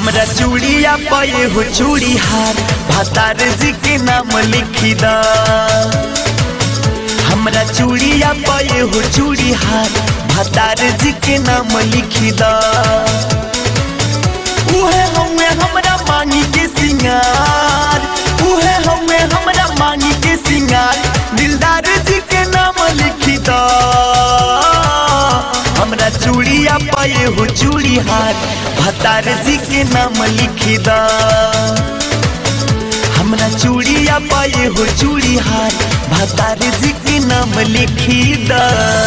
हमरा चूड़िया पे हो चूड़ी हार भतार जी के नाम लिखी द हमरा चूड़िया पे हो चूड़ी हार भतार जी के नाम लिखी द उहे हमें हमरा मांगी के सिंगार उहे हमें हमरा मांगी के सिंगार दिलदार जी के नाम लिखी द हमरा चूड़िया पाए हो चूड़ी हार भतार जी के नाम लिखी द हमरा चूड़िया पाए हो चूड़ी हार भतार जी के नाम लिखी द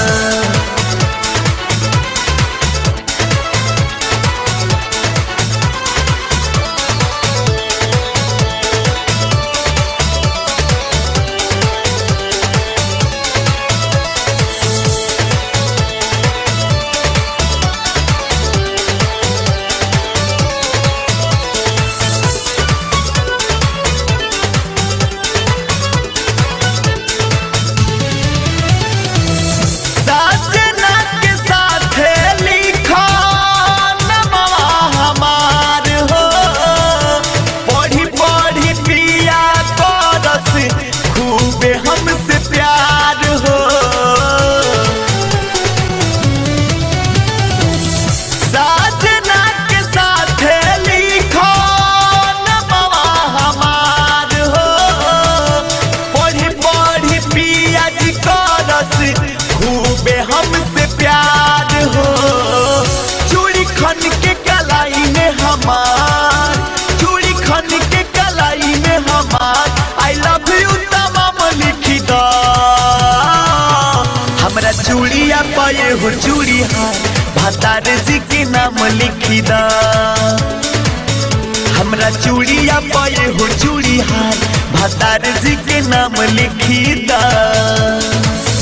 साजना के साथे लिखा नमवा हमार हो पढ़ी पढ़ी पिया करस खूबे हमसे प्यार हो साजना के साथे लिखा नमवा हमार हो पढ़ी पढ़ी पिया जी करस खूबे हमसे प्यार हो चूड़ी खन के कलाई में हमार चूड़ी खन के कलाई में हमार आई लव यू तमाम लिखी द हमरा चूड़िया पाए हो चूड़ी हार भतार जी के नाम लिखी द हमरा चूड़िया पाए हो चूड़ी हार भतार जी के नाम लिखी द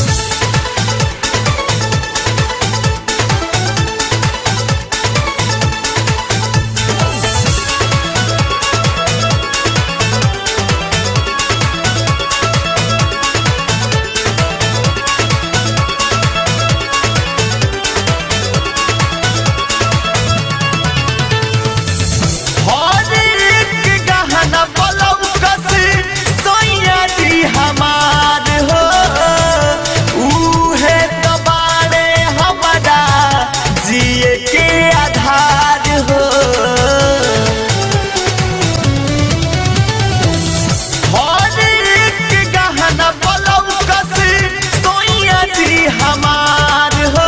हर एक गहना पलौकस सोइया जी हमार हो उहे तो बारे हमारा जिए के आधार हो हर एक गहना पलौकस सोइया जी हमार हो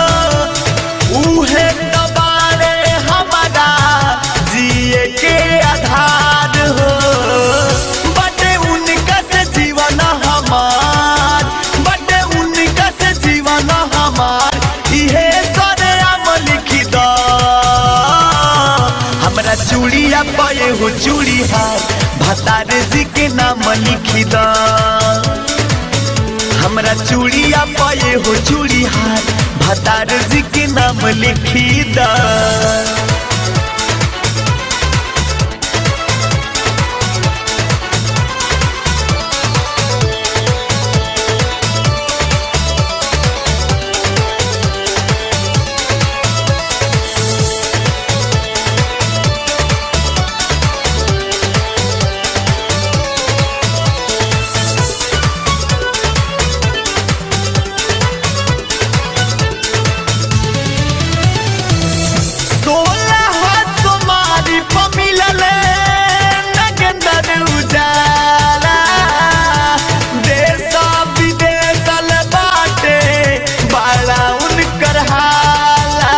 उहे दबारे हमारा जिए के आधार हो बटे उनका से जीवन हमार बटे उनका से जीवन हमार इहे सरे आम लिखी द हमरा चूड़िया पाए हो चूड़ी हार भतार जी के नाम लिखी द हमरा चूड़िया पाए हो चूड़ी हार भतार जी के नाम लिखी द सोलह तुम्हारी पमिलल नगंदर उजाला देश विदेशल बाटे बड़ा उनकर हाला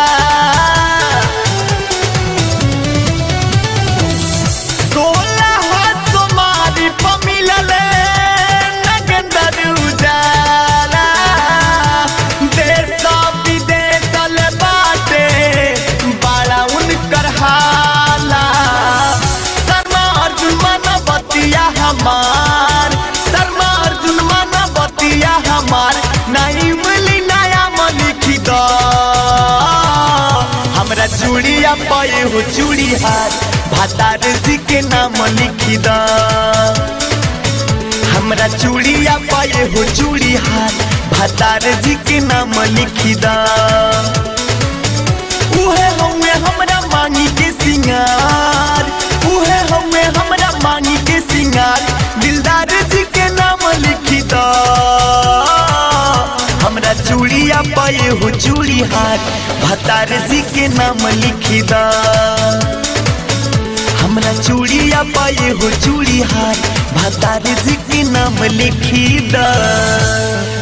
सोलह तुम्हारी पमिलल नगंदर उजाला देश विदेशल बाटे बड़ा उनकर हाला शर्मा अर्जुन माना बतिया हमार शर्मा अर्जुन माना बतिया हमार नहीं मिली नया लिखी द हमरा चूड़िया पाए हो चूड़ी हार भतार जी के नाम लिखी द हमरा चूड़िया पाए हो चूड़ी हार भतार जी के नाम लिखी द उहे हमें हमरा मांगी के सिंगार हो चूड़ी हार भतार जी के नाम लिखी दा हमरा चूड़िया पाए हो चूड़ी हार भतार जी के नाम लिखी दा